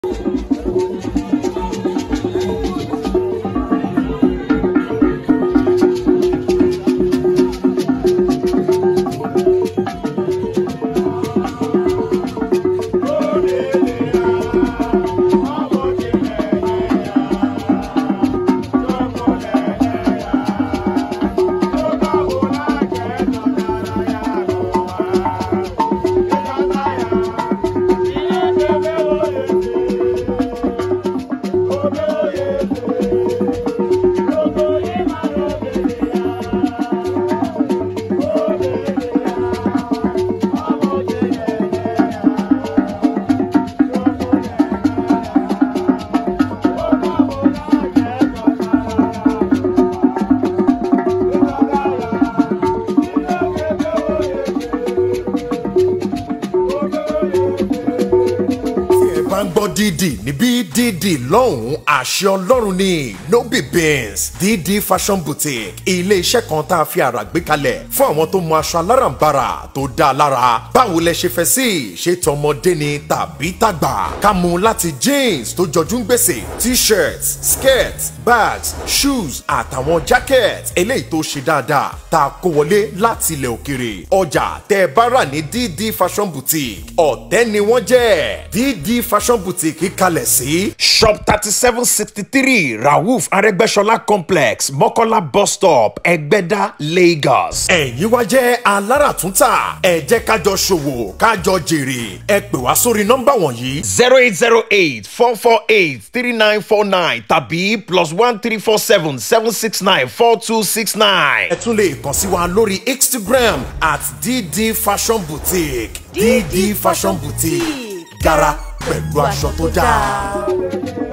tí ẹ bá ń gbọ́ dídì níbí dídì lọ́hùn-ún àṣẹ ọlọ́run ni no be beans dídì fashion boutique ilé iṣẹ́ kan tá a fi àrà gbé kalẹ̀ fún àwọn tó mọ aṣọ alárànbarà tó dáa lára báwo lẹ ṣe fẹ́ sí ṣé tọmọdé ni tàbí tàgbà ká mú láti jeans tó jọjú ń gbèsè t-shirts skirts bags shoes àtàwọn jacket eléyìí tó ṣe dáadáa tá a kó wọlé láti ilẹ̀ òkèrè ọjà tẹ́ ẹ bá rà ní dídì fashion boutique ọ̀tẹ́ ni wọ́n jẹ́ dídì fashion boutique kalẹ̀ sí. shop thirty seven sixty three rauf arẹ́gbẹ́ṣọlá complex mọ́kọ́lá bus stop ẹgbẹ́dá lagos. ẹ̀yin wá jẹ́ aláràtúntà ẹ jẹ́ kájọ ṣòwò kájọ jèrè ẹ pè wá sórí nọ́mbà wọ̀nyí. zero eight zero eight four four eight three nine four nine tàbí plus one three four seven seven six nine four two six nine. ẹ tún lè kàn sí wa lórí instagram at dd fashion boutique dd fashion boutique gara pẹ̀lú aṣọ tó dáa.